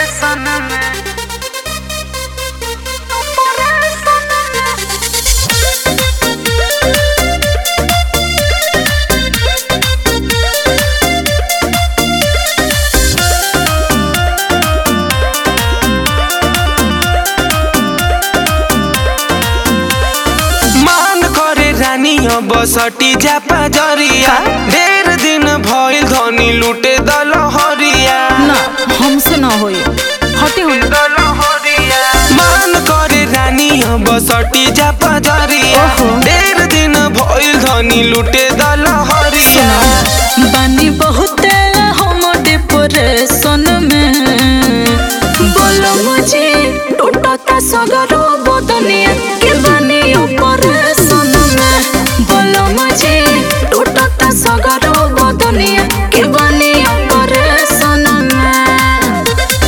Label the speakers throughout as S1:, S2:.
S1: मान करे रानिया बसटी जा पाजरिया ढेर दिन भइल धनी लूटे दलहरिया
S2: ना हमसे ना होई हटे हो
S1: मान करे रानिया बसटी जा पाजरिया
S2: ओहो।
S1: ढेर दिन भइल धनी लूटे दलहरिया
S2: बानी बहुते हम डिप्रेशन में बोलो मुझे टूटता सगरो बदनिया के बानी ऑपरेशन में बोलो मुझे टूटता सगरो बदनिया के बानी ऑपरेशन में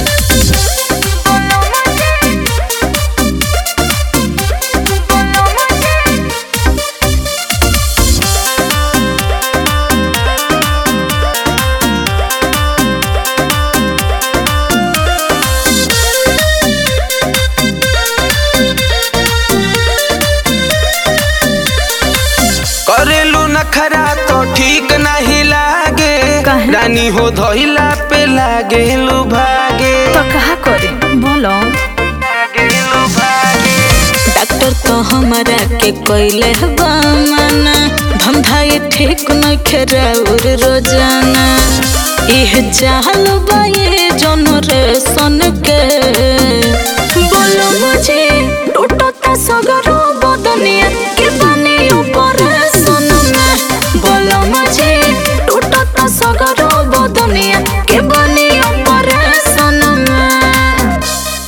S1: करेलू नखरा तो ठीक नहीं लागे
S2: काहे?
S1: रानी हो धइला पे लागे लू भागे
S2: तो कहा करे बोलो
S1: लागेलू भागे
S2: डॉक्टर तो हमारा के कोइले बामना धंधा ये ठीक न खेराउर रोजाना इह चाहल बा ये जनरेशन के बोलो मुझे टूटता सगरो बदनिया के बनी ऑपरेशन में बोलो मुझे टूटता सगरो बदनिया के बनी ऑपरेशन में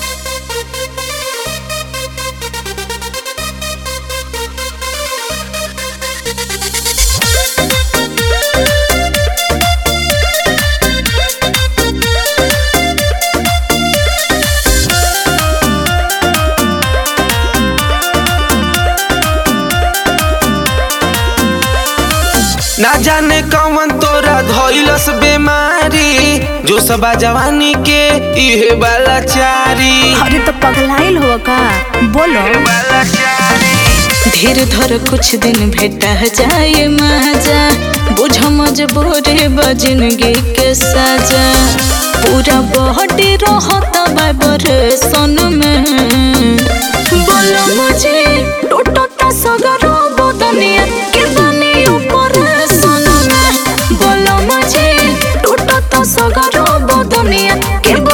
S1: ना जाने कौन तोरा धइलस बीमारी जो सबा जवानी के इहे वाला चारी
S2: अरे तो पगलाइल हो का बोलो
S1: वाला चारी
S2: धीर धर कुछ दिन भेटा जाए मजा बुझ मजबूरी बजिनगी के सजा पूरा बॉडी रहता बाबर सन में बोलो मुझे टूटता सगरो बदनिया के बनी ऊपर सन में बोलो मुझे टूटता सगरो बदनिया के